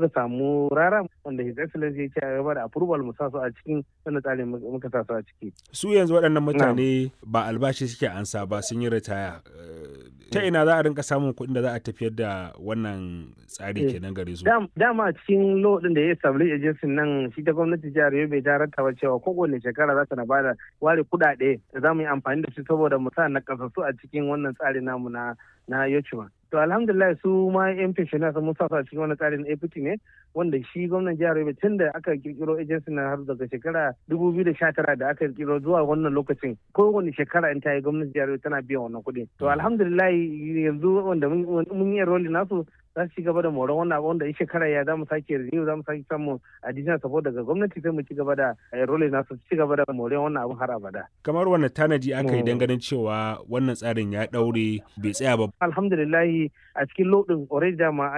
muka samu rara wanda his excellency ya ce a gaba da approval mu sa su a cikin wannan tsarin muka sa su a ciki su yanzu waɗannan mutane ba albashi suke ansa ba sun yi ritaya ta ina za a rinka samun kuɗin da za a tafiyar da wannan tsari kenan gare su dama a cikin law din da ya establish agency nan shi ta gwamnati jihar Yobe ta rattaba cewa kowane shekara za ta na bada ware kuɗaɗe da za mu yi amfani da su saboda mu sa na kasassu a cikin wannan tsari namu na na Yochuma. To alhamdulillah su ma yan pensioner sun musa a cikin wani tsarin APT ne wanda shi gwamnan jihar Yobe tun da aka kirkiro agency na har daga shekara 2019 da aka kirkiro zuwa wannan lokacin kowane shekara in ta yi gwamnatin jihar Yobe tana biyan wannan kuɗi. To alhamdulillah yanzu wanda mun yi enrolling nasu za su ci gaba da moron wannan abu wanda in shekara ya za mu sake renew za mu sake samu additional support daga gwamnati sai mu ci gaba da enrolling nasu ci gaba da moron wannan abu har abada. Kamar wannan tanaji aka yi ganin cewa wannan tsarin ya daure bai tsaya ba. Alhamdulillah a cikin lodin already dama